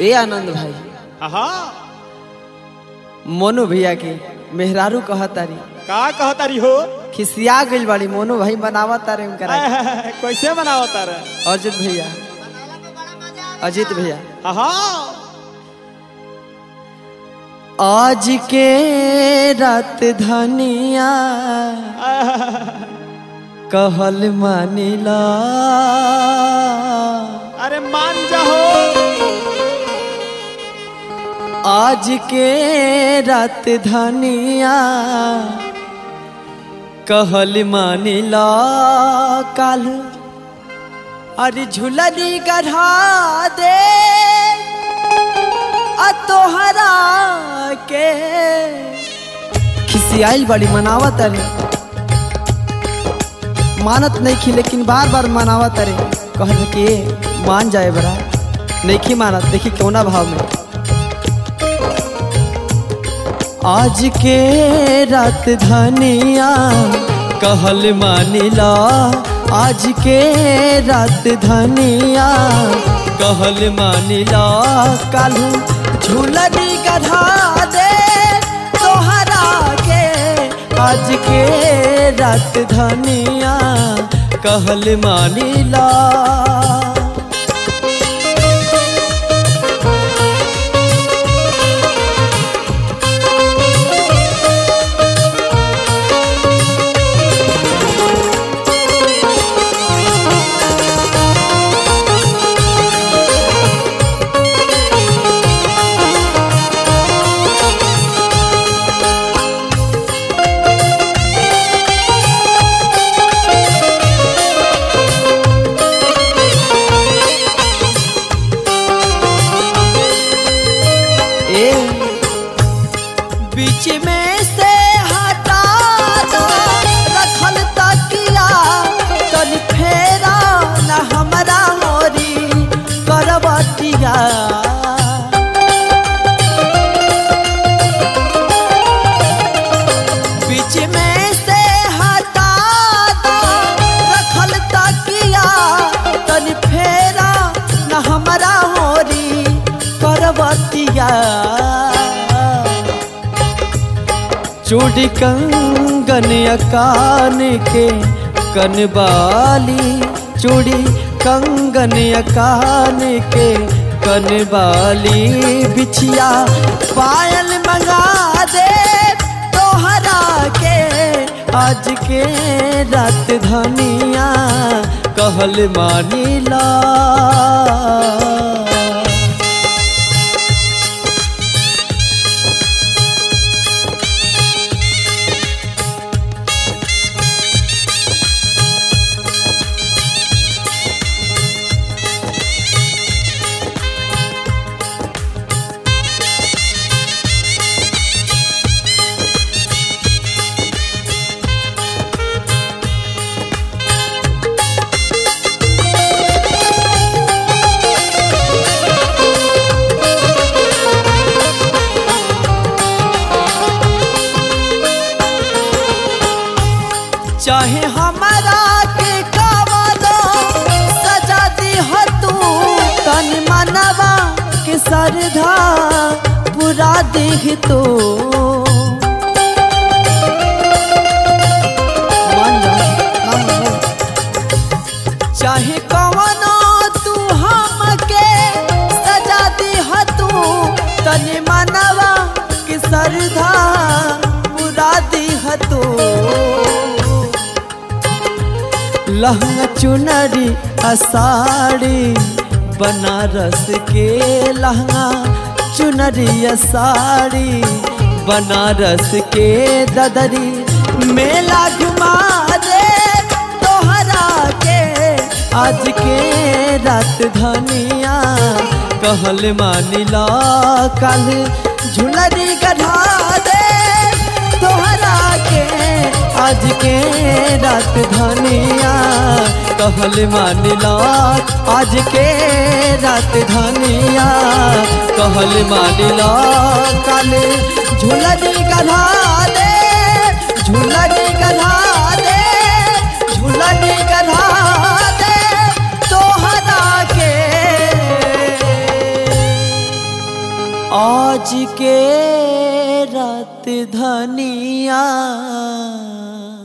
ए आनंद भाई हाँ मोनू भैया के मेहरारू कहतारी का कहतारी हो खिसिया गइल बाड़ी मोनू भाई बनावा तारे उनकरा के। कैसे बनाओ तारा अर्जुन भैया अजित भैया हाँ आज के रात धनिया कहल मानिला अरे मान जाओ आज के रात धनिया कहल मानिला काल अरे झुलनी गढ़ा दे आ तोहरा के खिसियाइल बड़ी मनावत अरे मानत नहीं खी लेकिन बार बार मनावत अरे कह के मान जाए बड़ा नहीं खी मानत देखी कौना भाव में आज के रात धनिया कहल मानिला आज के रात धनिया कहल मानिला कालू झूलनी गधा दे तोहरा के आज के रात धनिया कहल मानिला ए बीच में से हटा दो रखल तकिया तन फेरा न हमरा मोरी करवटिया बीच में से हटा दो रखल तकिया तन फेरा न हमरा होरी करवतिया चूड़ी कंगन कान के कनबाली चूड़ी कंगन कान के कनबाली बिछिया पायल मंगा दे तोहरा के आज के रात धनिया कहल मानिला चाहे हमारा के कवनो सजा दी हो तू तन मनवा के सरधा पूरा देख तो मान जा, मान जा। चाहे कवनो तू हमके सजा दी हो तू तन मनवा के सरधा पूरा दी हो तू लहंगा चुनरी असाड़ी बनारस के लहंगा चुनरी असाड़ी बनारस के ददरी मेला घुमा दे तोहरा के आज के रात धनिया कहल मानिला कल झुलरी गढ़ा दे तोहरा के आज के रात धनिया कहल मानिला आज के रात धनिया कहल मानिला कल झुलनी गधा दे झुलनी गधा दे झुलनी गधा दे तोहरा के आज के रात धनिया